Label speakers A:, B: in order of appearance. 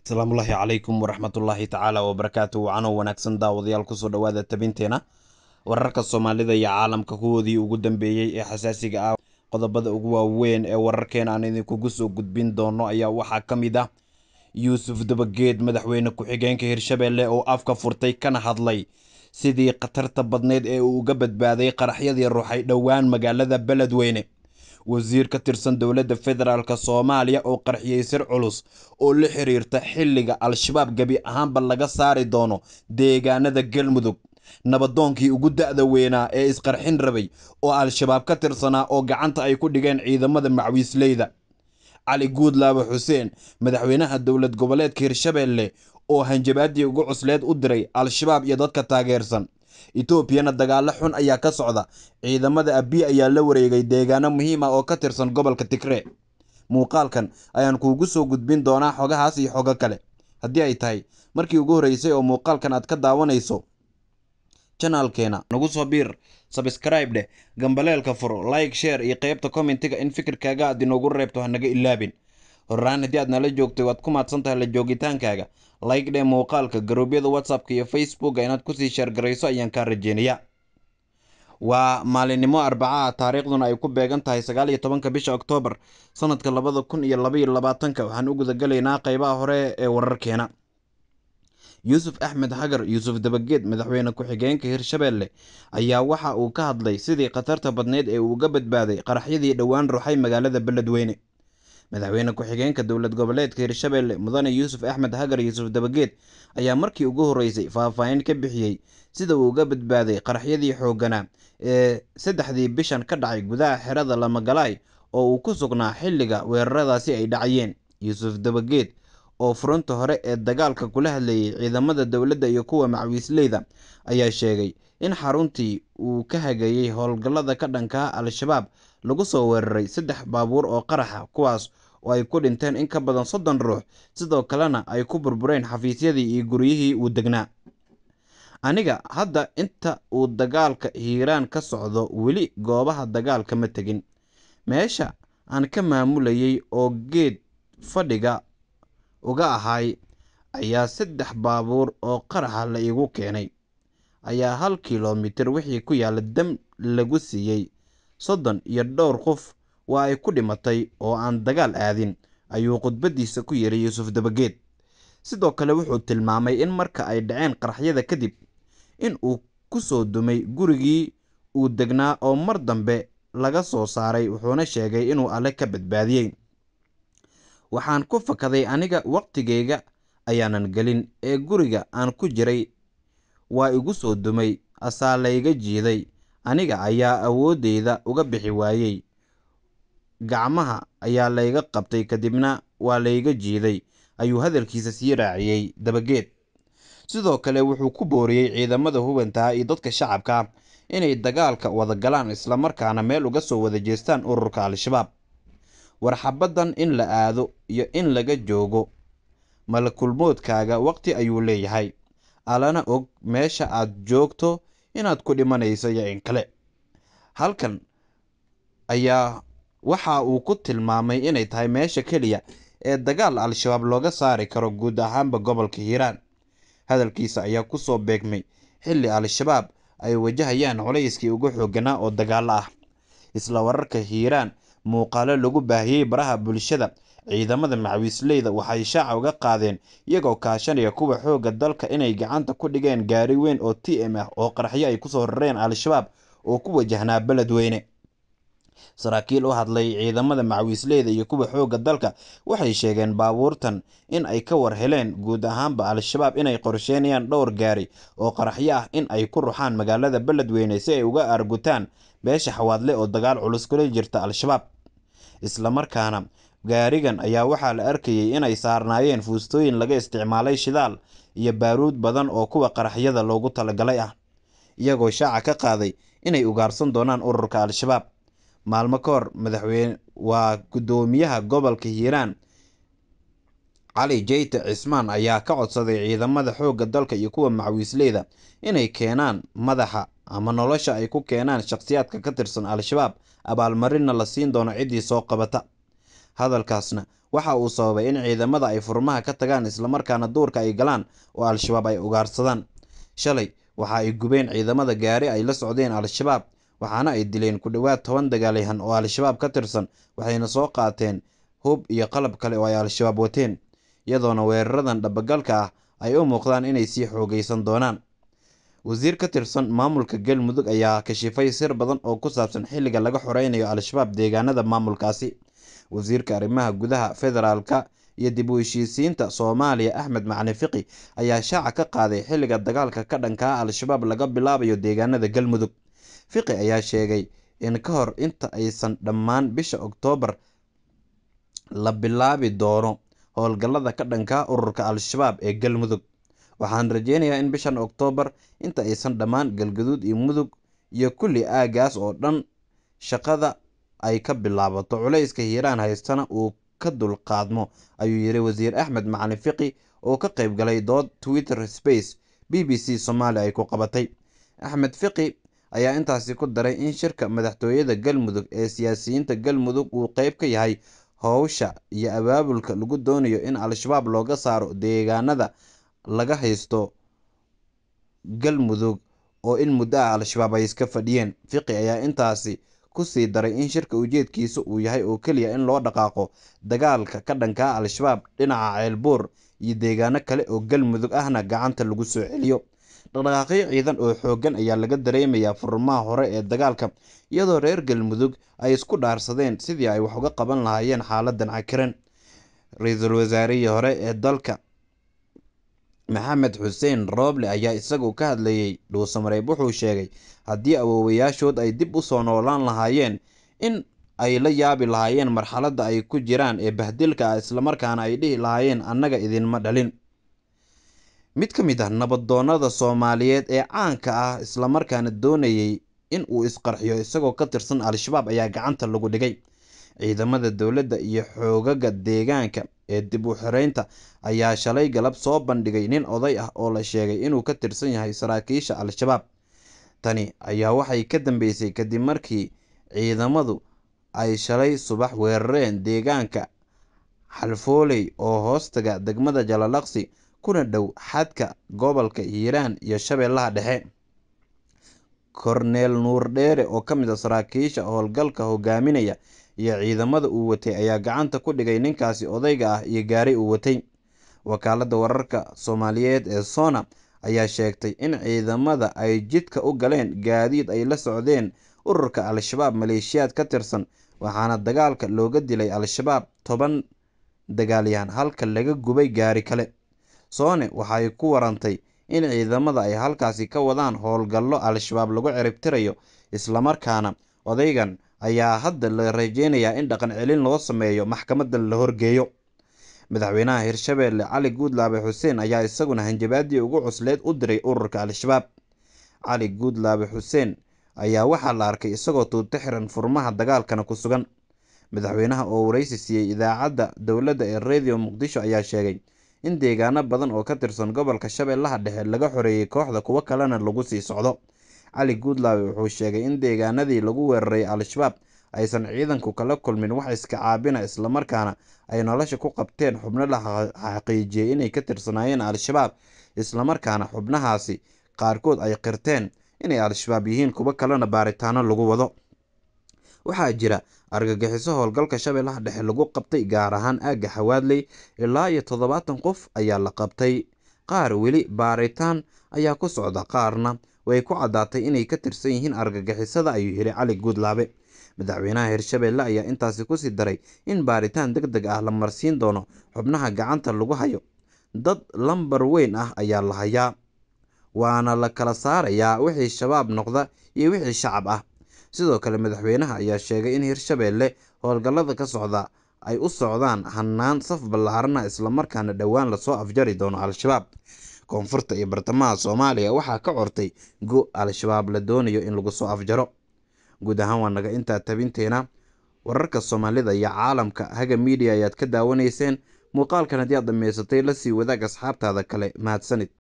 A: asalaamullaahi calaykum waraxmatullaahi tacaala wabarakaatu wacano wanaagsan daawadayaal kusoo dhowaada tabinteena wararka soomaalida iyo caalamka kuwoodii ugu dambeeyey ee xasaasiga ah qodobada ugu waaweyn ee wararkeena aan idinkugu soo gudbin doono ayaa waxaa ka mid ah yuusuf dabageed madaxweyne ku-xigeenka hirshabelle oo afka furtay kana hadlay sidii khatarta badneyd ee uu uga badbaaday qaraxyadii ruuxay dhowaan magaalada beledweyne wasiir ka tirsan dowladda federaalk soomaaliya oo qarxiyey sir culus oo la xiriirta xilliga al-shabaab gebi ahaanba laga saari doono deegaanada galmudug nabadoonkii ugu da-da weynaa ee isqarxin rabay oo al-shabaab ka tirsanaa oo gacanta ay ku dhigeen ciidamada macwiisleyda cali guudlaabe xuseen madaxweynaha dowlad goboleedka hirshabelle oo hanjabaadii ugu cusleed u diray al-shabaab iyo dadka taageersan etoobiyana dagaalo xun ayaa ka socda ciidamada abiy ayaa la wareegay deegaano muhiim ah oo ka tirsan gobolka tigree muuqaalkan ayaan kuugu soo gudbin doonaa xogahaas iyo xogo kale haddii ay tahay markii ugu horreysay oo muuqaalkan aad ka daawanayso janaalkeena nagu soo biir sabscribe dheh gambaleelka furo like share iyo qeybta commentiga in fikirkaaga aad inoogu reebto hanaga ilaabin horaan haddii aad nala joogtay waad ku mahadsan tahay la joogitaankaaga like dhee muuqaalka garuubyada whatsappka iyo facebooka inaad kusii sheergarayso ayaan kaa rajeynayaa waa maalinimo arbaca ah taariikhduna ay ku beegan tahay sagaal iyo tobanka bisha oktoobar sanadka labada kun iyo labaiyo labaatanka waxaan u gudagalaynaa qeybaha hore ee wararkeena yuusuf axmed xagar yuusuf dabageed madaxweyne ku-xigeenka hirshabelle ayaa waxa uu ka hadlay sidii khatarta badneyd ee uu uga badbaaday qaraxyadii dhowaan ruuxay magaalada beledweyne madaxweyne ku-xigeenka dowlad goboleedka hirshabelle mudane yuusuf axmed hagar yuusuf dabageed ayaa markii ugu horreysay faahfaahin ka bixiyey sida uu uga badbaaday qaraxyadii xoogganaa ee saddexdii bishan ka dhacay gudaha xerada lamagalaay oo uu ku sugnaa xilliga weeraradaasi ay dhacayeen yuusuf dabageed oo furunta hore ee dagaalka kula hadlayay ciidamada dowladda iyo kuwa macwiisleyda ayaa sheegay in xaruntii uu ka hageeyey howlgallada ka dhankaa al-shabaab lagu soo weeraray saddex baabuur oo qaraxa kuwaas oo ay ku dhinteen in ka badan soddon ruux sidoo kalena ay ku burbureen xafiisyadii iyo guryihii uu degnaa aniga hadda inta uu dagaalka hiiraan ka socdo weli goobaha dagaalka ma tegin meesha aan ka maamulayay oo geed fadhiga uga ahay ayaa saddex baabuur oo qaraxa la igu keenay ayaa hal kilomitir wixii ku yaalla dam lagu siiyey soddon iyo dhowr qof waa ay ku dhimatay oo aan dagaal aadin ayuu khudbadiisa ku yidhi yuusuf dabageed sidoo kale wuxuu tilmaamay in marka ay dhaceen qaraxyada kadib in uu ku soo dumay gurigii uu degnaa oo mar dambe laga soo saaray wuxuuna sheegay inuu alle ka badbaadiyey waxaan ku fakaday aniga waqtigeyga ayaanan gelin ee guriga aan ku jiray waa igu soo dumay asaa layga jiiday aniga ayaa awooddeyda uga bixi waayey gacmaha ayaa layga qabtay kadibna waa layga jiiday ayuu hadalkiisa sii raaciyey dabageed sidoo kale wuxuu ku booriyey ciidamada hubantaa iyo dadka shacabka inay dagaalka wada galaan islamarkaana meel uga soo wada jeestaan ururka al-shabaab warxabaddan in la aado iyo in laga joogo malakulmoodkaaga waqti ayuu leeyahay alana og meesha aad joogto inaad ku dhimanayso iyo in kale halkan ayaa waxa uu ku tilmaamay inay tahay meesha keliya ee dagaal al-shabaab looga saari karo guud ahaanba gobolka hiiraan hadalkiisa ayaa kusoo beegmay xilli al-shabaab ay wajahayaan culayskii ugu xooganaa oo dagaalo ah isla wararka hiiraan muuqaalo lagu baahiyey baraha bulshada ciidamada macwiisleyda waxay shaaca uga qaadeen iyagoo kaashanaya kuwa xoogga dalka inay gacanta ku dhigeen gaari weyn oo t m ah oo qaraxyo ay kusoo rareen al-shabaab oo ku wajahnaa beledweyne saraakiil u hadlay ciidamada macwiisleyda iyo kuwa xoogga dalka waxay sheegeen baabuurtan in ay ka war heleen guud ahaanba al-shabaab inay qorsheynayaan dhowr gaari oo qaraxyo ah in ay ku ruxaan magaalada beledweyne si ay uga argutaan beesha xawaadle oo dagaal culus kula jirta al-shabaab islamarkaana gaarigan ayaa waxaa la arkayay inay saarnaayeen fuustooyin laga isticmaalay shidaal iyo baaruud badan oo kuwa qaraxyada loogu talagalay ah iyagoo shaaca ka qaaday inay ugaarsan doonaan ururka al-shabaab maalmo ka hor madaxweyne waa guddoomiyaha gobolka hiiraan cali jeyte cismaan ayaa ka codsaday ciidamada xoogga dalka iyo kuwa macwiisleyda inay keenaan madaxa ama nolosha ay ku keenaan shakhsiyaadka ka tirsan al-shabaab abaalmarinna la siin doono ciddii soo qabata hadalkaasna waxa uu sababay in ciidamada ay furmaha ka tagaan islamarkaana duurka ay galaan oo al-shabaab ay ugaarsadaan shalay waxa ay gubeen ciidamada gaari ay la socdeen al-shabaab waxaana ay dileen ku dhowaad toban dagaalyahan oo al-shabaab ka tirsan waxayna soo qaateen hub iyo qalab kale oo ay al-shabaab wateen iyadoona weeraradan dhabagalka ah ay u muuqdaan inay sii xoogaysan doonaan wasiir ka tirsan maamulka galmudug ayaa kashifay sir badan oo ku saabsan xilliga laga xoreynayo al-shabaab deegaanada maamulkaasi wasiirka arrimaha gudaha federaalka iyo dib u heshiisiinta soomaaliya axmed macali fiqi ayaa shaaca ka qaaday xilliga dagaalka ka dhankaa al-shabaab laga bilaabayo deegaanada galmudug fiqi ayaa sheegay in ka hor inta aysan dhammaan bisha oktoobar la bilaabi doono howlgallada ka dhankaa ururka al-shabaab ee galmudug waxaan rajeynayaa in bishan oktoobar inta aysan dhammaan galgaduud iyo mudug iyo kulli aagaas oo dhan shaqada ay ka bilaabato culayska hiiraan haystana uu ka dulqaadmo ayuu yidhi wasiir axmed macali fiqi oo ka qayb galay dood twitter space b b c soomaali ay ku qabatay axmed fiqi ayaa intaasi ku daray in shirka madaxtooyada galmudug ee siyaasiyiinta galmudug uu qeyb ka yahay howsha iyo abaabulka lagu doonayo in al-shabaab looga saaro deegaanada laga haysto galmudug oo in muddo ah al-shabaab ay iska fadhiyeen fiqi ayaa intaasi kusii daray in shirka ujeedkiisa uu yahay oo keliya in loo dhaqaaqo dagaalka ka dhankaa al-shabaab dhinaca ceelbuur iyo deegaano kale oo galmudug ahna gacanta lagu soo celiyo dhaqdhaqaaqyo ciidan oo xooggan ayaa laga dareemayaa furmaha hore ee dagaalka iyadoo reer galmudug ay isku dhaarsadeen sidii ay wax uga qaban lahaayeen xaaladan cakiran ra-iisul wasaarihii hore ee dalka maxamed xuseen rooble ayaa isagu ka hadlayey dhuusamareeb wuxuu sheegay haddii awoowayaashood ay dib u soo noolaan lahaayeen in ay la yaabi lahaayeen marxaladda ay ku jiraan ee bahdilka ah islamarkaana ay dhihi lahaayeen annaga idinma dhalin mid ka mid ah nabadoonnada soomaaliyeed ee caanka ah islamarkaana doonayey in uu isqarxiyo isagoo ka tirsan al-shabaab ayaa gacanta lagu dhigay ciidamada dowladda iyo xoogaga deegaanka ee dib u xireynta ayaa shalay galab soo bandhigay nin oday ah oo la sheegay inuu ka tirsan yahay saraakiisha al-shabaab tani ayaa waxay ka dambeysay kadib markii ciidamadu ay shalay subax weerareen deegaanka xalfooley oo hoostaga degmada jalalaqsi kuna dhow xadka gobolka hiiraan iyo shabeellaha dhexe korneel nuur dheere oo ka mid a saraakiisha howlgalka hogaaminaya iyo ciidamada uu watay ayaa gacanta ku dhigay ninkaasi odayga ah iyo gaari uu watay wakaaladda wararka soomaaliyeed ee sona ayaa sheegtay in ciidamada ay jidka u galeen gaadiid ay la socdeen ururka al-shabaab maleeshiyaad ka tirsan waxaana dagaalka looga dilay al-shabaab toban dagaalyahan halka laga gubay gaari kale soone waxay ku warantay in ciidamada ay halkaasi ka wadaan howlgallo al-shabaab lagu ciribtirayo islamarkaana odaygan ayaa hadda la rajeynayaa in dhaqan celin loo sameeyo maxkamadan la horgeeyo madaxweynaha hirshabeelle cali guudlaabe xuseen ayaa isaguna hanjabaadii ugu cusleed u diray ururka al-shabaab cali guudlaabe xuseen ayaa waxaa la arkay isagoo tuuto xiran furmaha dagaalkana ku sugan madaxweynaha oo wareysi siiyey idaacadda dowladda ee radio muqdisho ayaa sheegay in deegaano badan oo ka tirsan gobolka shabeellaha dhexe laga xoreeyey kooxda kuwo kalena lagu sii socdo cali guudlaabe wuxuu sheegay in deegaanadii lagu weeraray al-shabaab aysan ciidanku kala kulmin wax iska caabina islamarkaana ay nolosha ku qabteen xubno la xaqiijiyey inay ka tirsanaayeen al-shabaab islamarkaana xubnahaasi qaarkood ay qirteen inay al-shabaab yihiin kuwo kalena baaritaano lagu wado waxaa jira argagixiso howlgalka shabeellaha dhexe lagu qabtay gaar ahaan aagga xawaadley ilaa iyo toddobaatan qof ayaa la qabtay qaar weli baaritaan ayaa ku socda qaarna way ku caddaatay inay ka tirsan yihiin argagixisada ayuu yidhi cali guudlaabe madaxweynaha hirshabeelle ayaa intaasi kusii daray in baaritaan deg deg ah la marsiin doono xubnaha gacanta lagu hayo dad lambar weyn ah ayaa la hayaa waana la kala saarayaa wixii shabaab noqda iyo wixii shacab ah sidoo kale madaxweynaha ayaa sheegay in hirshabeelle howlgallada ka socda ay u socdaan hanaan saf ballaarana islamarkaana dhowaan lasoo afjari doono al-shabaab koonfurta iyo bartamaha soomaaliya waxaa ka cortay go al-shabaab la doonayo in lagu soo afjaro guud ahaan waa naga intaa tabinteena wararka soomaalida iyo caalamka haga miidiya ayaad ka daawanayseen muuqaalkan haddii aad dhammaysatay lasii wadaag asxaabtaada kale mahadsanid